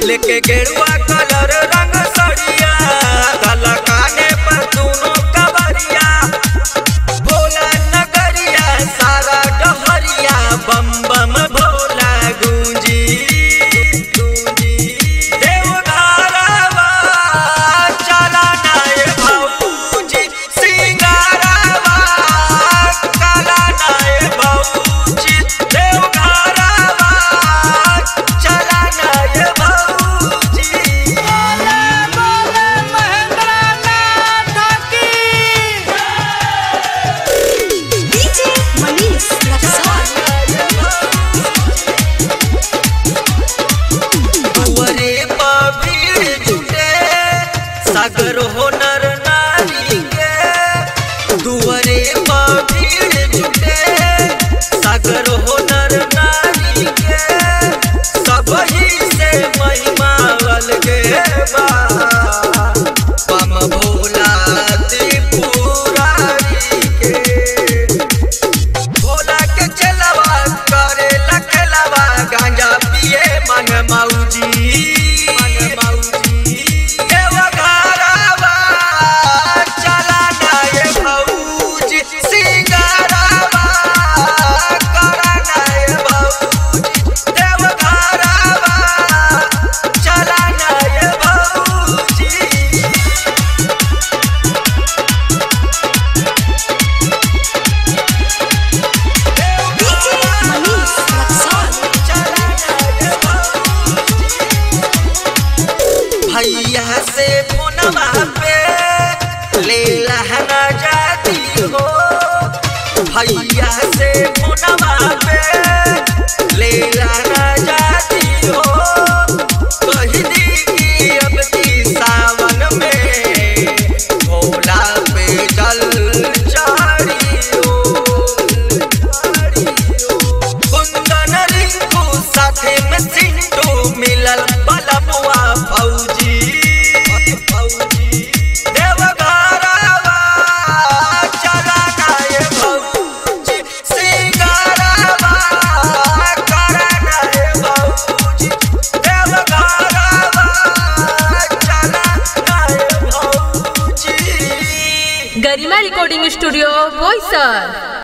लेके गेरुआ कलर रंग सड़िया गला काने पर दोनों कवरिया भोला नगरिया सारा डहरिया बम बम भोला गूंजी गूंजी देवघरवा चला नाय भौजी सिंगारवा काला नाय भौजी देवघरवा चला नाय भौजी DJ Manish Rexon. दुअरे पर भीड़ जुटे सागर हो नर नारी के दुअरे पर भीड़ जुटे सागर हो नर नारी के सब ही से महिमा अलगे बा पम भोला त्रिपुरारी के भोला के चलवा करे लखलवा गांजा पिए मन मौजी मन मौजी देवघरवा चला नाय भौजी सिंगारवा करा नाय भौजी देवघरवा चला नाय भौजी DJ Manish Rexon. भैया से फोनवा पे ले लहना जाती हो भैया से फोनवा पे ले लहना जाती हो कह दी कि अब की सावन में भोला पे जल चढ़ियो कुंदन रिंकू साथे में सिंटू मिलल बलमुआ फौजी फौजी देवघरवा चला नाय भौजी सिंगारवा करा नाय भौजी देवघरवा चला नाय भौजी गरिमा रिकॉर्डिंग स्टूडियो बोईसर